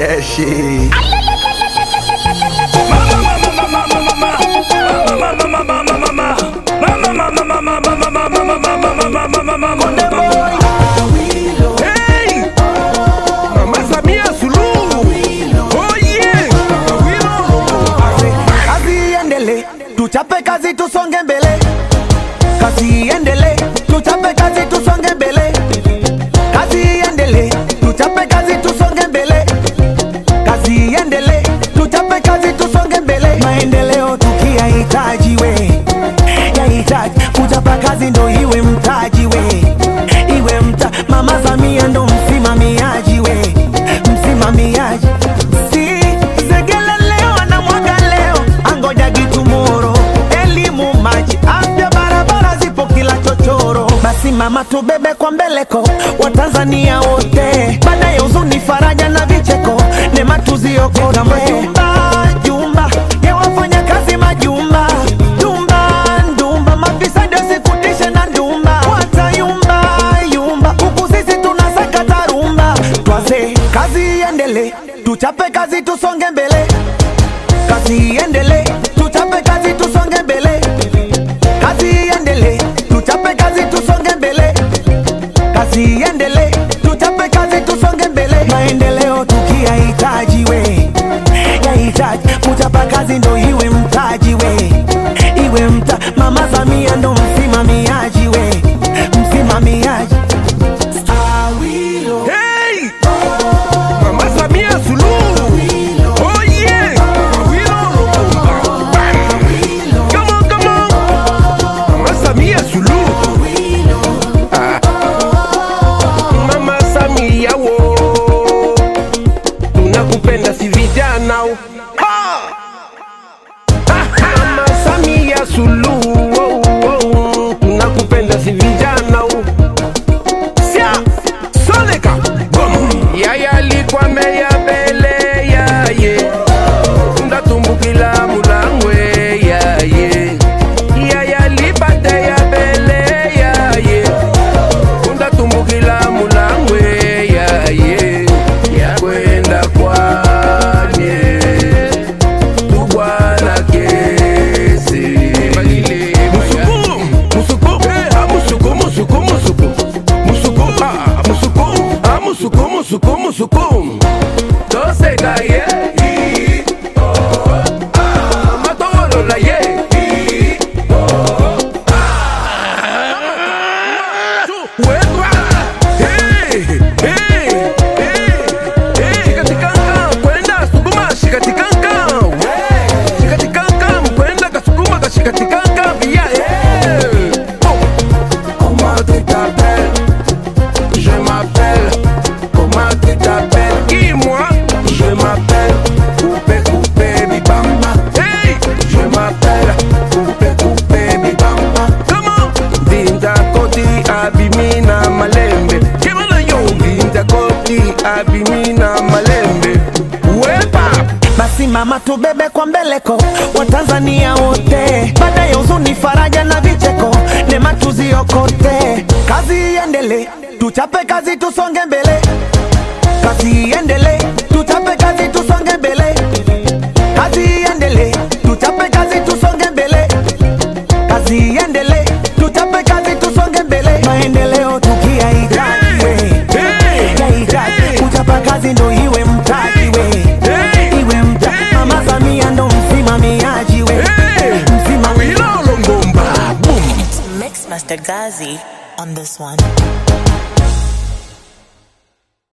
fresh. Hey! Mama Samia Suluhu. Oh yeah. Kazi iendele, tuchape kazi tusonge mbele. Kazi iendele, tuchape kazi tusonge mbele. Kazi iendele, tuchape kazi tusonge mbele. Kazi iendele, tuchape kazi tusonge mbele. Maendeleo tukiyahitaji we, yahitaji kuchapa kazi ndo iwe mtaji we, iwe mta. Mama Samia ndo msimamiaji we, msimamiaji si Segele leo anamwaga leo, angoja gitumoro. Elimu, maji, afya, barabara zipo kila chochoro. Basi mama, tubebe kwa mbeleko Watanzania wote, baada ya huzuni, faraja na vicheko, neema tuziokote. Majumba jumba ya wafanya kazi majumba jumba ndumba, mafisadi wasifundishe na ndumba, watayumba yumba, huku sisi tunasaka tarumba. Twaze kazi iendele, tuchape kazi tusonge mbele kazi iendele, tuchape kazi tusonge mbele. Kazi iendele, tuchape kazi tusonge mbele. Kazi iendele, tuchape kazi tusonge mbele. Maendeleo tukiyahitaji we, yahitaji kuchapa kazi ndo iwe mtaji we, iwe mta. Mama Samia ndo msimamiaji we, msimamiaji. Awilo. Hey! Mama Samia Suluhu. Oh yeah. Awilo Lubumba. Bam. Come on, come on. Mama Samia Suluhu. Ah. Mama Samia wo. Tunakupenda si vijana. Ha! Mama Samia Suluhu. Oh, oh, oh. Tunakupenda si vijana. Sia Soleka Boom Yaya alikuwa meya bele yaye Ndatumbukila mulangwe yaye Yaya alipate ya bele yaye Ndatumbukila mulangwe yaye Yakwenda kwanye Tubwana kesi Musuku Musuku Ah, Musuku Musuku Musuku Musuku Ah Musuku Ah Musuku Musuku Musuku Toseka ye Ah Matolola ye Wetwa Hey Hey Hey Hey Shikatikanga Kwenda sukuma shikatikanga We Shikatikanga Mkwenda kasukuma kashikatikanga Via Hey Oh Comment tu t'appelles Je m'appelle Comment tu t'appelles Qui moi Je m'appelle Coupé Coupé Bibamba Hey Je m'appelle Coupé Coupé Bibamba Comment Vinda Koti Abimina Malembe Kimana yo Vinda Koti Abimina Malembe Wepa Basi mama, tubebe kwa mbeleko Watanzania wote, baada ya huzuni, faraja na vicheko, neema tuziokote. Kazi iendele, tuchape kazi tusonge mbele. Kazi iendele, tuchape kazi tusonge mbele. Kazi iendele, tuchape kazi tusonge mbele. Kazi iendele, tuchape kazi tusonge mbele. Maendeleo tukiyahitaji we, yahitaji kuchapa kazi ndo iwe mtaji we iwe mta Mama Samia ndo msimamiaji we msimamiaji Awilo Longomba Boom Mix Master Gazi on this one.